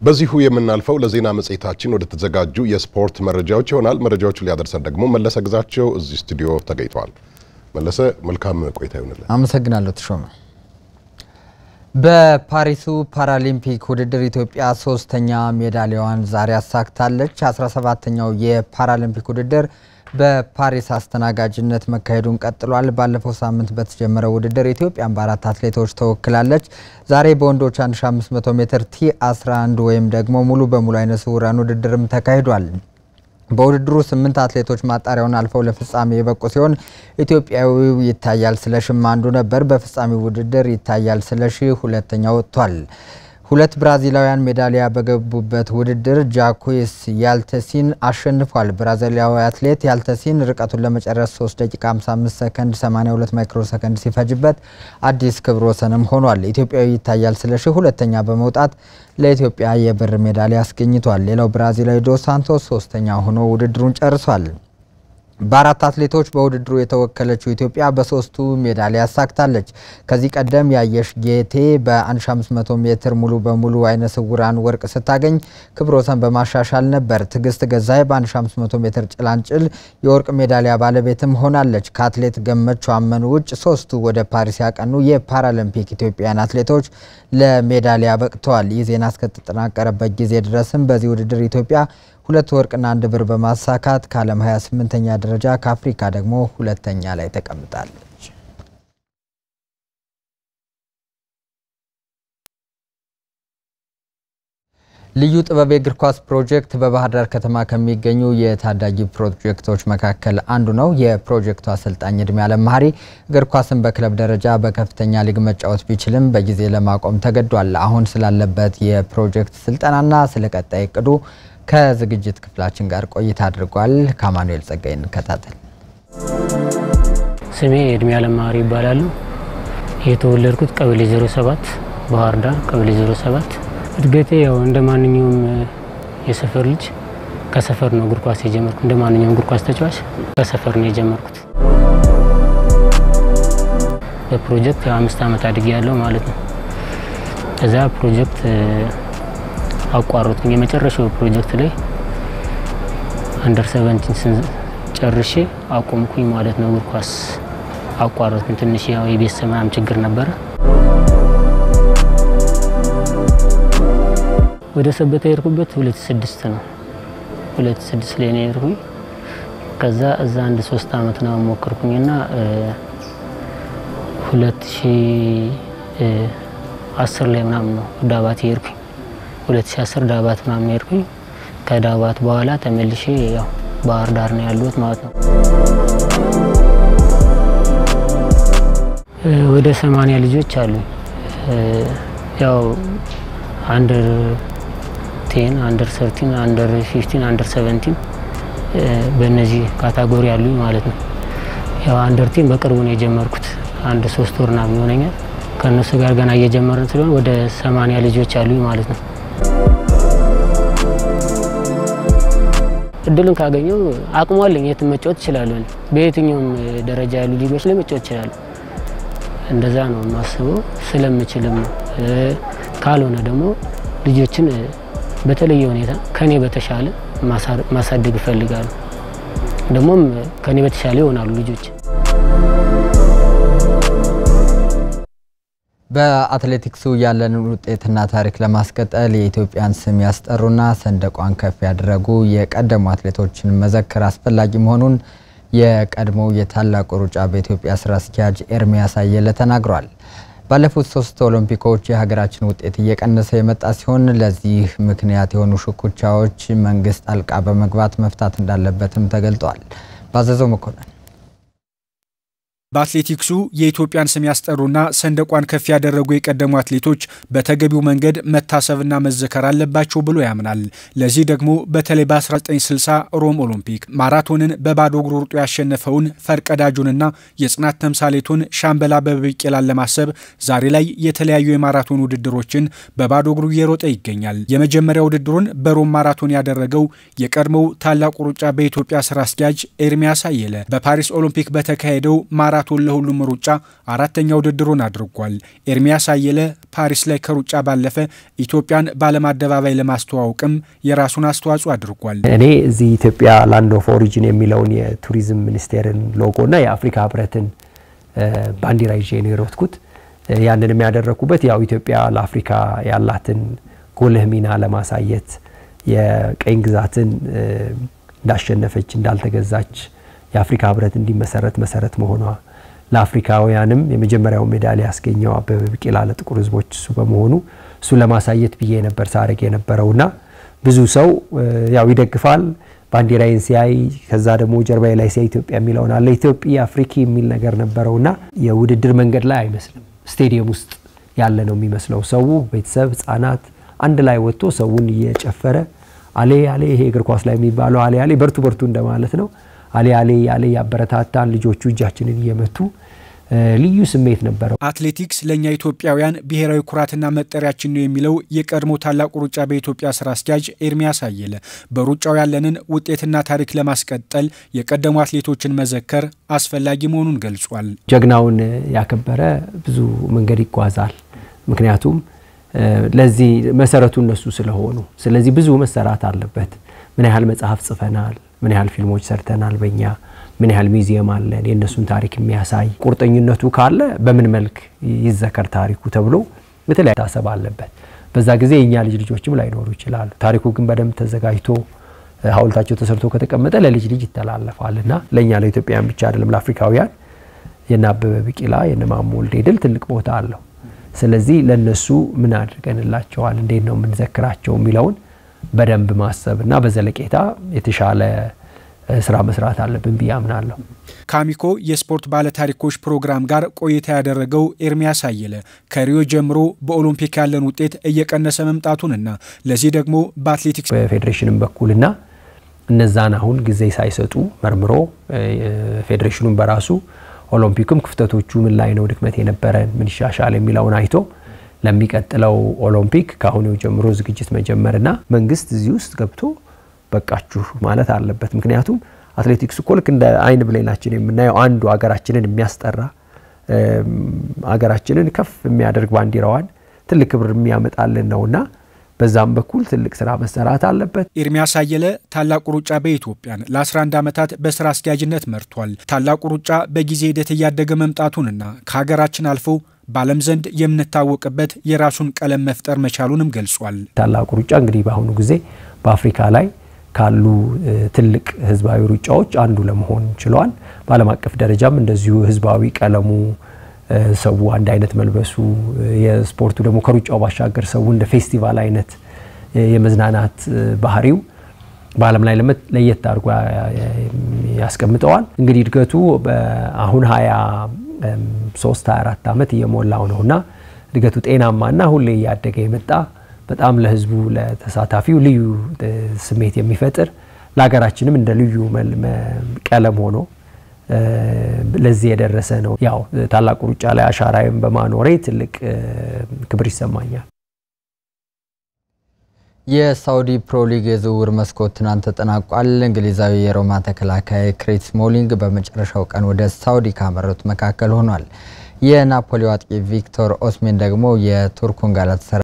በዚሁ የምናልፈው ለዜና መጽሔታችን ወደ ተዘጋጁ የስፖርት መረጃዎች ይሆናል። መረጃዎቹን ሊያደርሰን ደግሞ መለሰ ግዛቸው እዚህ ስቱዲዮ ተገኝተዋል። መለሰ መልካም ቆይታ ይሆንልን። አመሰግናለሁ ተሾመ። በፓሪሱ ፓራሊምፒክ ውድድር ኢትዮጵያ ሶስተኛ ሜዳሊያዋን ዛሬ አሳክታለች። 17ተኛው የፓራሊምፒክ ውድድር በፓሪስ አስተናጋጅነት መካሄዱን ቀጥሏል። ባለፈው ሳምንት በተጀመረው ውድድር ኢትዮጵያን በአራት አትሌቶች ተወክላለች። ዛሬ በወንዶች 1500 ሜትር ቲ 11 ወይም ደግሞ ሙሉ በሙሉ አይነ ስውራን ውድድርም ተካሂዷል። በውድድሩ ስምንት አትሌቶች ማጣሪያውን አልፈው ለፍጻሜ የበቁ ሲሆን ኢትዮጵያዊው ይታያል ስለሽም አንዱ ነበር። በፍጻሜው ውድድር ይታያል ስለሺ ሁለተኛ ወጥቷል። ሁለት ብራዚላውያን ሜዳሊያ በገቡበት ውድድር ጃኩስ ያልተሲን አሸንፏል። ብራዚላዊ አትሌት ያልተሲን ርቀቱን ለመጨረስ 3 ደቂቃ 55 ሰከንድ 82 ማይክሮ ሰከንድ ሲፈጅበት አዲስ ክብረ ወሰንም ሆኗል። ኢትዮጵያዊ ይታያል ስለሺ ሁለተኛ በመውጣት ለኢትዮጵያ የብር ሜዳሊያ አስገኝቷል። ሌላው ብራዚላዊ ዶስ ሳንቶስ ሶስተኛ ሆኖ ውድድሩን ጨርሷል። በአራት አትሌቶች በውድድሩ የተወከለችው ኢትዮጵያ በሶስቱ ሜዳሊያ አሳክታለች። ከዚህ ቀደም ያየሽ ጌቴ በ1500 ሜትር ሙሉ በሙሉ አይነ ስውራን ወርቅ ስታገኝ ክብረ ወሰን በማሻሻል ነበር። ትዕግስት ገዛይ በ1500 ሜትር ጭላንጭል የወርቅ ሜዳሊያ ባለቤትም ሆናለች። ከአትሌት ገመቹ አመኑ ውጭ ሶስቱ ወደ ፓሪስ ያቀኑ የፓራሊምፒክ ኢትዮጵያውያን አትሌቶች ለሜዳሊያ በቅተዋል። ይህ ዜና እስከተጠናቀረበት ጊዜ ድረስም በዚህ ውድድር ኢትዮጵያ ሁለት ወርቅና አንድ ብር በማሳካት ከዓለም 28ኛ ደረጃ ከአፍሪካ ደግሞ ሁለተኛ ላይ ተቀምጣለች። ልዩ ጥበብ የእግር ኳስ ፕሮጀክት በባህር ዳር ከተማ ከሚገኙ የታዳጊ ፕሮጀክቶች መካከል አንዱ ነው። የፕሮጀክቱ አሰልጣኝ እድሜ አለም መሀሪ እግር ኳስን በክለብ ደረጃ በከፍተኛ ሊግ መጫወት ቢችልም በጊዜ ለማቆም ተገዷል። አሁን ስላለበት የፕሮጀክት ስልጠናና ስለ ቀጣይ እቅዱ ከዝግጅት ክፍላችን ጋር ቆይታ አድርጓል። ከአማኑኤል ጸጋይ እንከታተል። ስሜ እድሜ አለም መሀሪ ይባላሉ። የተወለድኩት ቀበሌ 07 ባህር ዳር ቀበሌ 07 እድገቴ ያው እንደ ማንኛውም የሰፈር ልጅ ከሰፈር ነው እግር ኳስ የጀመርኩት። እንደ ማንኛውም እግር ኳስ ተጫዋች ከሰፈር ነው የጀመርኩት። በፕሮጀክት አምስት ዓመት አድጌ ያለው ማለት ነው። እዛ ፕሮጀክት አቋረጥኩኝ። የመጨረሻው ፕሮጀክት ላይ አንደር ሰቨንቲን ጨርሼ አቆምኩኝ ማለት ነው። እግር ኳስ አቋረጥኩኝ። ትንሽ ያው የቤተሰብ ምናምን ችግር ነበረ። ወደ ሰበታ የሄድኩበት ሁለት ስድስት ነው። ሁለት ስድስት ላይ ነው የሄድኩኝ። ከዛ እዛ አንድ ሶስት አመት ነው ሞከርኩኝና ሁለት ሺ አስር ላይ ምናምን ነው ዳባት የሄድኩኝ 2010 ዳባት ምናምን ሄድኩኝ። ከዳባት በኋላ ተመልሼ ያው ባህር ዳር ነው ያሉት ማለት ነው። ወደ ሰማንያ ልጆች አሉ። ያው አንደር ቴን፣ አንደር ሰርቲን፣ አንደር ፊፍቲን፣ አንደር ሰቨንቲን በእነዚህ ካታጎሪ አሉኝ ማለት ነው። ያው አንደር ቴን በቅርቡ ነው የጀመርኩት። አንድ ሶስት ወር ምናምን ይሆነኛል። ከእነሱ ጋር ገና እየጀመርን ስለሆነ ወደ ሰማንያ ልጆች አሉኝ ማለት ነው። እድሉን ካገኘው አቅሙ አለኝ። የትም መጫወት እችላለሁ። በየትኛውም ደረጃ ያሉ ሊጎች ላይ መጫወት እችላለሁ። እንደዛ ነው የማስበው። ስለምችልም ካልሆነ ደግሞ ልጆችን በተለየ ሁኔታ ከኔ በተሻለ ማሳደግ እፈልጋለሁ። ደግሞም ከኔ በተሻለ ይሆናሉ ልጆች። በአትሌቲክሱ ያለንን ውጤትና ታሪክ ለማስቀጠል የኢትዮጵያን ስም ያስጠሩና ሰንደቋን ከፍ ያደረጉ የቀደሙ አትሌቶችን መዘከር አስፈላጊ መሆኑን የቀድሞው የታላቁ ሩጫ በኢትዮጵያ ስራ አስኪያጅ ኤርሚያስ አየለ ተናግሯል። ባለፉት ሶስት ኦሎምፒኮች የሀገራችን ውጤት እየቀነሰ የመጣ ሲሆን ለዚህ ምክንያት የሆኑ ሽኩቻዎች መንግስት ጣልቃ በመግባት መፍታት እንዳለበትም ተገልጧል። ባዘዘው መኮንን በአትሌቲክሱ የኢትዮጵያን ስም ያስጠሩና ሰንደቋን ከፍ ያደረጉ የቀደሙ አትሌቶች በተገቢው መንገድ መታሰብና መዘከር አለባቸው ብሎ ያምናል። ለዚህ ደግሞ በተለይ በ1960 ሮም ኦሎምፒክ ማራቶንን በባዶ እግሩ ሩጦ ያሸነፈውን ፈርቀዳጁንና የጽናት ተምሳሌቱን ሻምበል አበበ ቢቂላን ለማሰብ ዛሬ ላይ የተለያዩ የማራቶን ውድድሮችን በባዶ እግሩ እየሮጠ ይገኛል። የመጀመሪያ ውድድሩን በሮም ማራቶን ያደረገው የቀድሞው ታላቁ ሩጫ በኢትዮጵያ ስራ አስኪያጅ ኤርሚያስ አየለ በፓሪስ ኦሎምፒክ በተካሄደው ማራ የማራቶን ለሁሉም ሩጫ አራተኛ ውድድሩን አድርጓል። ኤርሚያስ አየለ ፓሪስ ላይ ከሩጫ ባለፈ ኢትዮጵያን በዓለም አደባባይ ለማስተዋወቅም የራሱን አስተዋጽኦ አድርጓል። እኔ እዚህ ኢትዮጵያ ላንድ ኦፍ ኦሪጂን የሚለውን የቱሪዝም ሚኒስቴርን ሎጎና የአፍሪካ ህብረትን ባንዲራ ይዤ ነው የሮጥኩት። ያንን የሚያደረግኩበት ያው ኢትዮጵያ ለአፍሪካ ያላትን ጉልህ ሚና ለማሳየት የቀኝ ግዛትን እንዳሸነፈች እንዳልተገዛች የአፍሪካ ህብረት እንዲመሰረት መሰረት መሆኗ ለአፍሪካውያንም የመጀመሪያው ሜዳሊያ ያስገኘው አበበ ቢቂላ ለጥቁር ህዝቦች እሱ በመሆኑ እሱ ለማሳየት ብዬ ነበር ሳረግ የነበረውና ብዙ ሰው ያው ይደግፋል ባንዲራዬን ሲያይ ከዛ ደግሞ ጀርባዬ ላይ ሲያይ ኢትዮጵያ የሚለውን አለ ኢትዮጵያ አፍሪኪ የሚል ነገር ነበረውና የውድድር መንገድ ላይ አይመስልም ስቴዲየም ውስጥ ያለ ነው የሚመስለው። ሰው ቤተሰብ፣ ህጻናት አንድ ላይ ወጥቶ ሰውን እየጨፈረ አሌ አሌ ይሄ እግር ኳስ ላይ የሚባለው አሌ አሌ በርቱ በርቱ እንደማለት ነው። አሌ አሌ አሌ ያበረታታን ልጆቹ እጃችንን እየመቱ ልዩ ስሜት ነበረው። አትሌቲክስ ለእኛ ኢትዮጵያውያን ብሔራዊ ኩራትና መጠሪያችን ነው የሚለው የቀድሞ ታላቁ ሩጫ በኢትዮጵያ ስራ አስኪያጅ ኤርሚያስ አየለ በሩጫው ያለንን ውጤትና ታሪክ ለማስቀጠል የቀደሙ አትሌቶችን መዘከር አስፈላጊ መሆኑን ገልጿል። ጀግናውን ያከበረ ብዙ መንገድ ይጓዛል። ምክንያቱም ለዚህ መሰረቱ እነሱ ስለሆኑ፣ ስለዚህ ብዙ መሰራት አለበት። ምን ያህል መጽሐፍ ጽፈናል፣ ምን ያህል ፊልሞች ሰርተናል በእኛ ምን ያህል ሚዚየም አለን የእነሱን ታሪክ የሚያሳይ ቁርጠኝነቱ ካለ በምን መልክ ይዘከር ታሪኩ ተብሎ በተለያየ ታሰብ አለበት። በዛ ጊዜ የእኛ ልጅ ልጆችም ላይኖሩ ይችላሉ። ታሪኩ ግን በደንብ ተዘጋጅቶ ሐውልታቸው ተሰርቶ ከተቀመጠ ለልጅ ልጅ ይተላለፋል እና ለእኛ ለኢትዮጵያውያን ብቻ አይደለም ለአፍሪካውያን የነ አበበ ቢቂላ የነ ማሞ ወልዴ ድል ትልቅ ቦታ አለው። ስለዚህ ለነሱ ምን አድርገንላቸዋል፣ እንዴት ነው የምንዘክራቸው የሚለውን በደንብ ማሰብ እና በዘለቄታ የተሻለ ስራ መስራት አለብን ብዬ አምናለሁ። ከአሚኮ የስፖርት ባለታሪኮች ፕሮግራም ጋር ቆይታ ያደረገው ኤርሚያስ አየለ ከሪዮ ጀምሮ በኦሎምፒክ ያለን ውጤት እየቀነሰ መምጣቱንና ለዚህ ደግሞ በአትሌቲክስ በፌዴሬሽንም በኩልና እነዛን አሁን ጊዜ ሳይሰጡ መርምሮ ፌዴሬሽኑን በራሱ ኦሎምፒክም ክፍተቶቹ ምን ላይ ነው ድክመት የነበረን ምን ይሻሻል የሚለውን አይቶ ለሚቀጥለው ኦሎምፒክ ከአሁኑ ጀምሮ ዝግጅት መጀመርና መንግስት እዚህ ውስጥ ገብቶ በቃችሁ ማለት አለበት። ምክንያቱም አትሌቲክስ እኮ ልክ እንደ አይን ብሌናችን የምናየው አንዱ ሀገራችንን የሚያስጠራ ሀገራችንን ከፍ የሚያደርግ ባንዲራዋን ትልቅ ክብር የሚያመጣልን ነውና በዛም በኩል ትልቅ ስራ መሰራት አለበት። ኤርሚያስ አየለ ታላቁ ሩጫ በኢትዮጵያን ለ11 ዓመታት በስራ አስኪያጅነት መርቷል። ታላቁ ሩጫ በጊዜ ሂደት እያደገ መምጣቱንና ከሀገራችን አልፎ በዓለም ዘንድ የምንታወቅበት የራሱን ቀለም መፍጠር መቻሉንም ገልጿል። ታላቁ ሩጫ እንግዲህ በአሁኑ ጊዜ በአፍሪካ ላይ ካሉ ትልቅ ህዝባዊ ሩጫዎች አንዱ ለመሆን ችሏል። በዓለም አቀፍ ደረጃም እንደዚሁ ህዝባዊ ቀለሙ ሰው አንድ አይነት መልበሱ የስፖርቱ ደግሞ ከሩጫው ባሻገር ሰው እንደ ፌስቲቫል አይነት የመዝናናት ባህሪው በዓለም ላይ ለየት አድርጎ ያስቀምጠዋል። እንግዲህ እድገቱ አሁን ሀያ ሶስት ሀያ አራት ዓመት እየሞላው ነው እና እድገቱ ጤናማና ሁሌ እያደገ የመጣ በጣም ለህዝቡ ለተሳታፊው ልዩ ስሜት የሚፈጥር ለሀገራችንም እንደ ልዩ ቀለም ሆኖ ለዚህ የደረሰ ነው። ያው ታላቁ ሩጫ ላይ አሻራዬን በማኖሬ ትልቅ ክብር ይሰማኛል። የሳውዲ ፕሮ ሊግ የዝውውር መስኮት ትናንት ተጠናቋል። እንግሊዛዊ የሮማ ተከላካይ ክሪስ ስሞሊንግ በመጨረሻው ቀን ወደ ሳውዲ ካመሩት መካከል ሆኗል። የናፖሊው አጥቂ ቪክቶር ኦስሜን ደግሞ የቱርኩን ጋላታሳራይ